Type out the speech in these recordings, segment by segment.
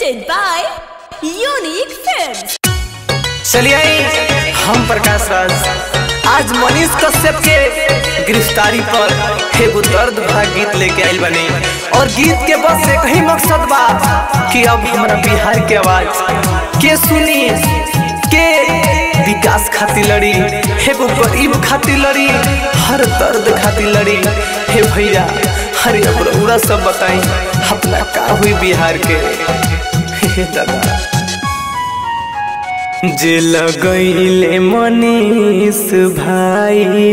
presented by Unique Films. चलिए हम प्रकाश राज आज मनीष कश्यप के गिरफ्तारी पर एगो दर्द भरा गीत लेके आइल बने और गीत के बस एक ही मकसद बा कि अब हमारा बिहार के आवाज के सुनी के विकास खातिर लड़ी एगो गरीब खातिर लड़ी हर दर्द खातिर लड़ी हे भैया हरे अब रउरा सब बताई अपना का हुई बिहार के हे दादा जे लगैले मनीष भाई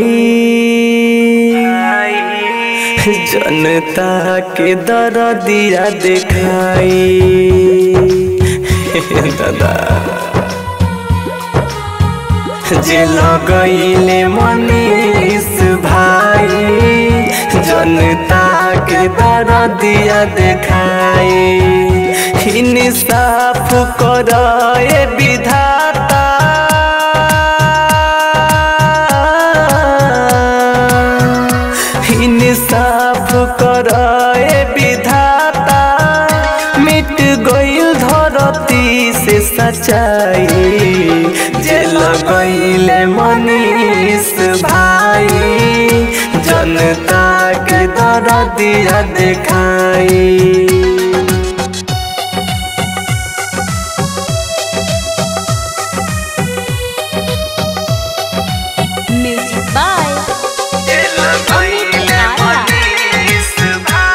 जनता के दरदिया देखाई दादा जे लगैले मनीष भाई जनता के दरदिया देखाई इंसाफ कर विधाता इंसाफ कर विधाता मिट गईल धरती से सच्चाई जे लगैले मनीष भाई जनता के दरदिया देखाई Music by Amit Arya.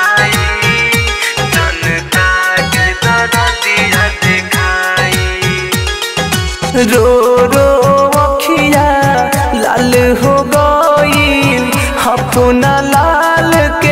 रो रो अखिया लाल हो गई अपना लाल के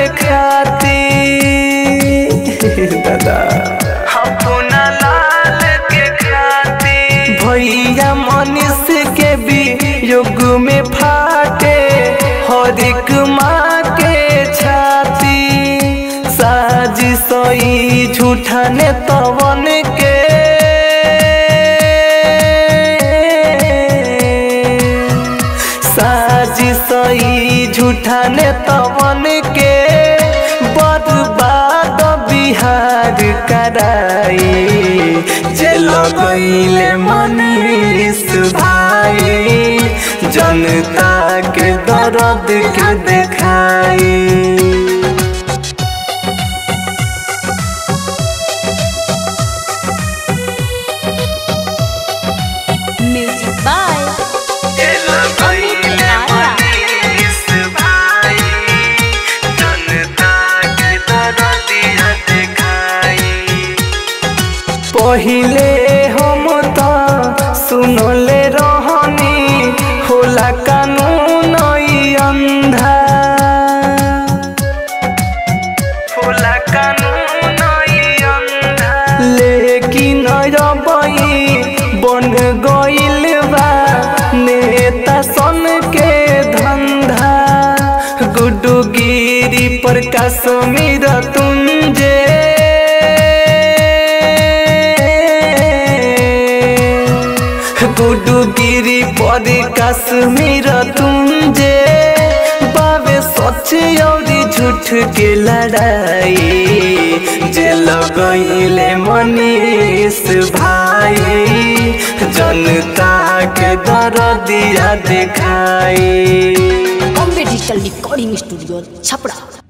खातिर दादा अपना लाल के खातिर भैया मनुष्य के भी युग में फाटे हर एक माँ के छाती साजी सोई झूठा ने तवन के साजी सोई झूठा ने तवन के बर्बाद बिहार कराई जे लगैले मनीष भाई जनता के दर्द के देखाई Music by Amit Arya. पहिले हम तो सुनले रहनी होला कानून ई अंधा होला कानून ई अंधा लेकिन रबई बन गइल बा नेता सन के धंधा गुड्डू गिरी प्रकाश मीर तुंजे गुड्डू गिरी पर कश्मीर तुंजे बाबे सच और झूठ के लड़ाई जे लगैले मनीष भाई जनता के दरदिया देखाई Bombay Digital Recording Studio, Chapra.